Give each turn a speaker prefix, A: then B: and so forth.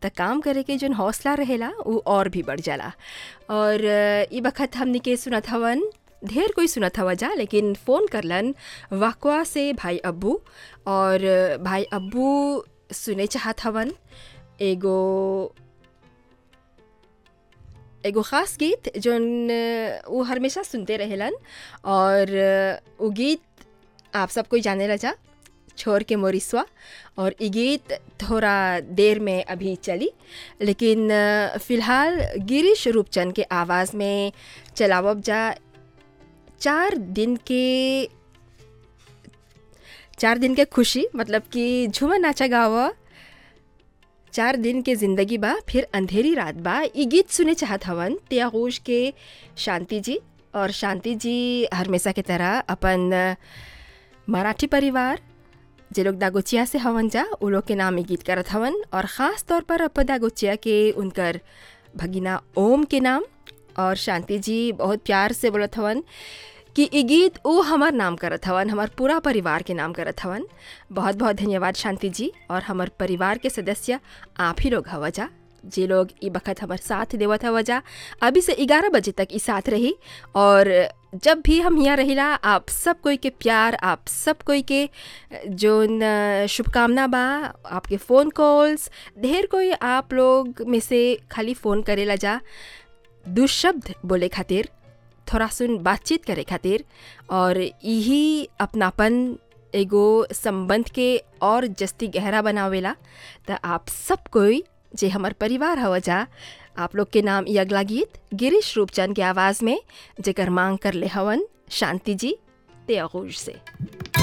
A: त काम करे के जौन हौसला रहेला उ और भी बढ़ जाला और अ, ई बखत हमनी के सुनत हवन ढेर कोई सुनत हवा जा लेकिन फ़ोन करलन वाकवा से भाई अब्बू और अ, भाई अब्बू सुने चाहत हवन एगो एगो ख़ास गीत जौन अ, उ हमेशा सुनते रहेलन और अ, उ गीत आप सब कोई जाने ला जा छोर के मोरिसवा और ये गीत थोड़ा देर में अभी चली लेकिन अ, फ़िलहाल गिरीश रूपचंद के आवाज़ में चलावब जा चार दिन के चार दिन के खुशी मतलब कि झूमर नाचा गावा चार दिन के ज़िंदगी बा फिर अंधेरी रात बा ये गीत सुने चाहत हवन त्यागोश के शांति जी और शांति जी हमेशा की तरह अपन अ, मराठी परिवार जे लोग दागोचिया से हवन जा उ लोग के नाम ये गीत करत हवन और ख़ास तौर पर अपन दागोचिया के उनकर भगिना ओम के नाम और शांति जी बहुत प्यार से बोलत हवन कि ई गीत उ हमार नाम करत हवन हमार पूरा परिवार के नाम करत हवन बहुत बहुत धन्यवाद शांति जी और हमार परिवार के सदस्य आप ही लोग हवा जा जे लोग ई बखत हमार साथ देवत हवा जा अभी से ग्यारह बजे तक ई साथ रही और जब भी हम यहाँ रहिला आप सब कोई के प्यार आप सब कोई के जोन अ, शुभकामना बा आपके फ़ोन कॉल्स ढेर कोई आप लोग में से खाली फ़ोन करेला जा दुशब्द बोले खातिर थोड़ा सुन बातचीत करे खातिर और यही अपनापन एगो संबंध के और जस्ती गहरा बनावेला त आप सब कोई जे हमर परिवार हव जा आप लोग के नाम ई अगला गीत गिरीश रूपचंद के आवाज़ में जेकर मांग कर ले हवन शांति जी ते से